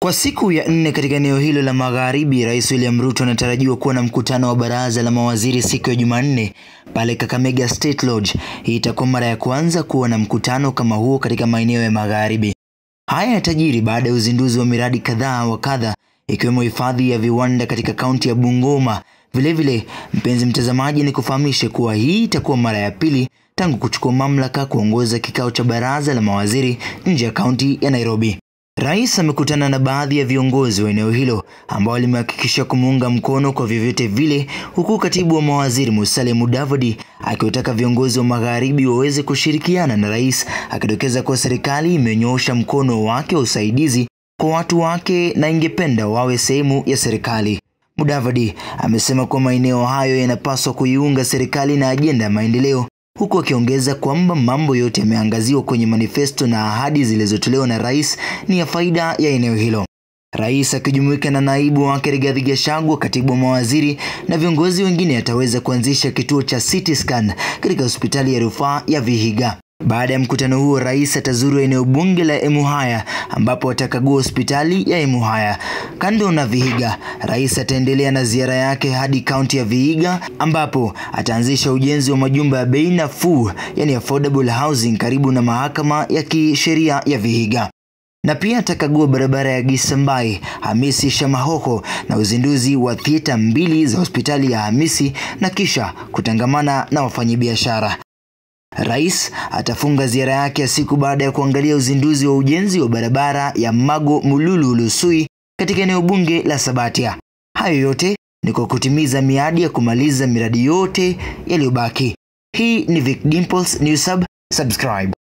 Kwa siku ya nne katika eneo hilo la magharibi, Rais William Ruto anatarajiwa kuwa na mkutano wa baraza la mawaziri siku ya Jumanne pale Kakamega State Lodge. Hii itakuwa mara ya kwanza kuwa na mkutano kama huo katika maeneo ya magharibi. Haya yatajiri baada ya uzinduzi wa miradi kadhaa wa kadha ikiwemo hifadhi ya viwanda katika kaunti ya Bungoma. Vilevile, mpenzi mtazamaji, ni kufahamishe kuwa hii itakuwa mara ya pili tangu kuchukua mamlaka kuongoza kikao cha baraza la mawaziri nje ya kaunti ya Nairobi. Rais amekutana na baadhi ya viongozi wa eneo hilo ambao limehakikisha kumuunga mkono kwa vyovyote vile, huku katibu wa mawaziri Musalia Mudavadi akiwataka viongozi wa magharibi waweze kushirikiana na rais, akidokeza kuwa serikali imenyoosha mkono wake wa usaidizi kwa watu wake na ingependa wawe sehemu ya serikali. Mudavadi amesema kuwa maeneo hayo yanapaswa kuiunga serikali na ajenda ya maendeleo huku akiongeza kwamba mambo yote yameangaziwa kwenye manifesto na ahadi zilizotolewa na rais ni ya faida ya eneo hilo. Rais akijumuika na naibu wake Rigathi Gachagua, katibu wa mawaziri na viongozi wengine ataweza kuanzisha kituo cha CT scan katika hospitali ya rufaa ya Vihiga. Baada ya mkutano huo, rais atazuru eneo bunge la Emuhaya ambapo atakagua hospitali ya Emuhaya. Kando na Vihiga, rais ataendelea na ziara yake hadi kaunti ya Vihiga ambapo ataanzisha ujenzi wa majumba ya bei nafuu, yani affordable housing karibu na mahakama ya kisheria ya Vihiga na pia atakagua barabara ya Gisambai Hamisi Shamahoho na uzinduzi wa thieta mbili za hospitali ya Hamisi na kisha kutangamana na wafanyabiashara. Rais atafunga ziara yake ya siku baada ya kuangalia uzinduzi wa ujenzi wa barabara ya Mago Mululu Lusui katika eneo bunge la Sabatia. Hayo yote ni kwa kutimiza miadi ya kumaliza miradi yote yaliyobaki. Hii ni Vic Dimples News Hub, subscribe.